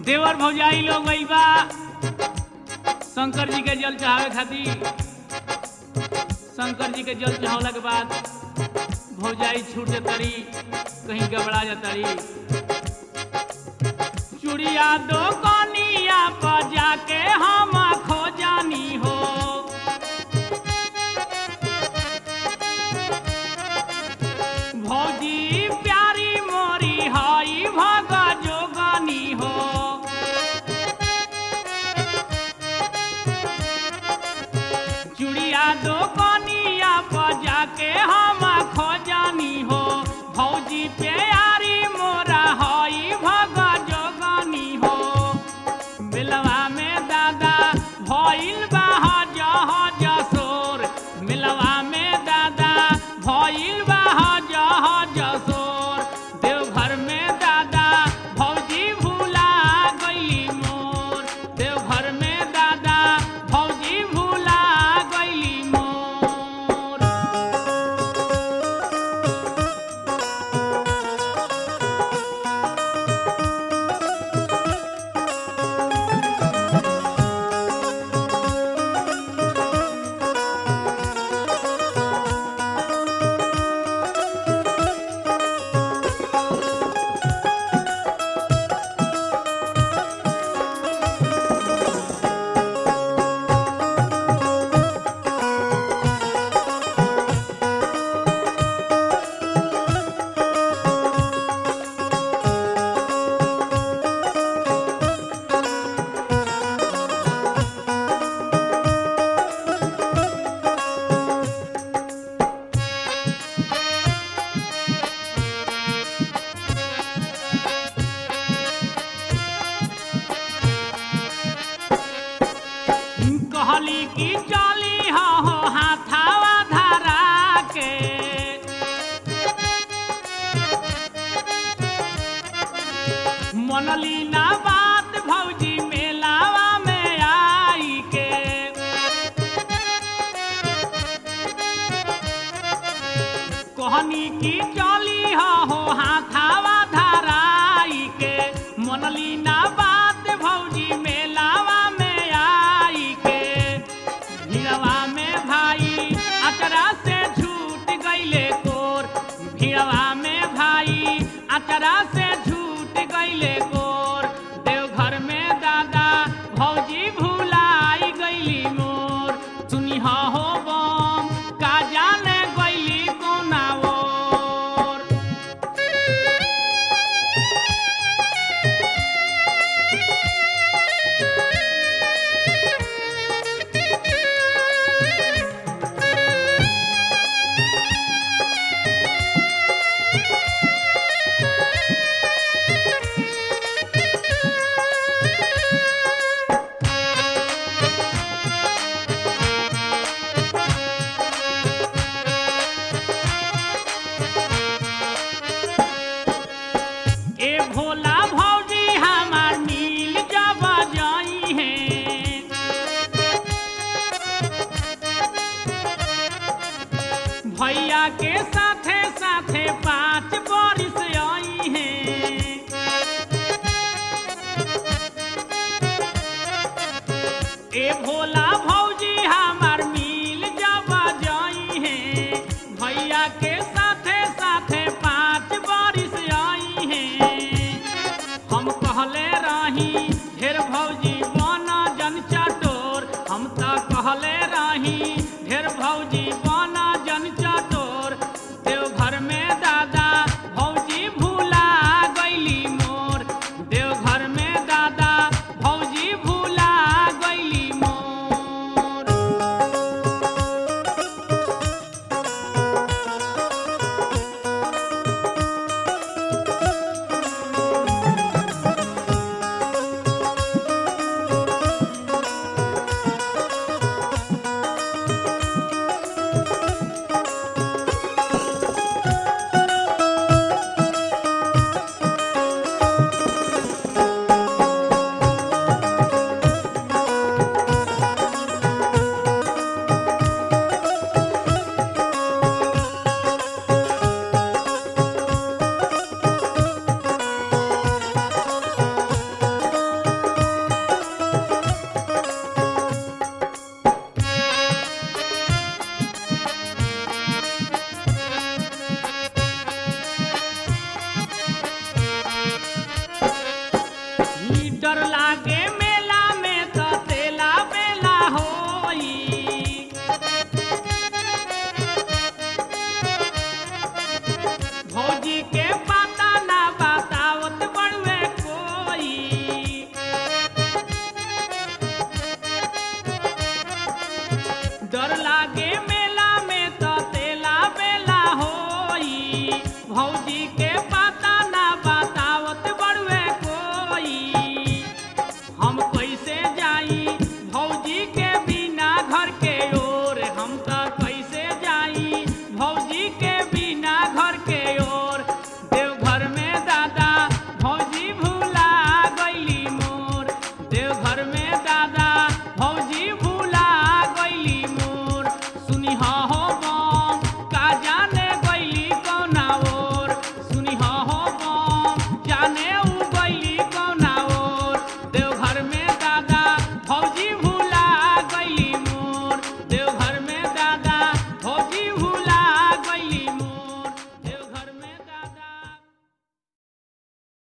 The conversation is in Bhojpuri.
देवर भौजाई लोग गई बा शंकर जी के जल चढ़ावे खातिर शंकर जी के जल चढ़ावला के बाद भौजाई छूट तरी कहीं गबड़ा जातरी चुड़िया दो कनिया पर जाके हम खो जानी हो भौजी प्यारी मोरी हई भग जोगनी हो चुड़िया दो कनिया पर जाके हम खो जानी हो भौजी प्यारी मोरा हई भग जोगनी हो मिलवा में दादा भइल बा हज हज सोर मिलवा में दादा भइल बा हज हज सोर देवघर में दादा भौजी भूला गइली मोर देवघर में दादा भौजी भूला गइली मोर कहली की चली हो हाथावा धरा के मनली ना बात भौजी मेलावा में आई के कहनी की चली हो हाथावा धराई के मनली ना बात भौजी मेलावा में आई के भिड़वा में भाई अचरा से छूट गईले कोर भिड़वा में भाई अचरा से छूट गईले कोर देवघर में दादा भौजी भूलाई गईली मोर सुनी हो बम का जाने गईली कोना ओर ए भोला भौजी हमार नील जब जाई है भैया के साथे साथे पाँच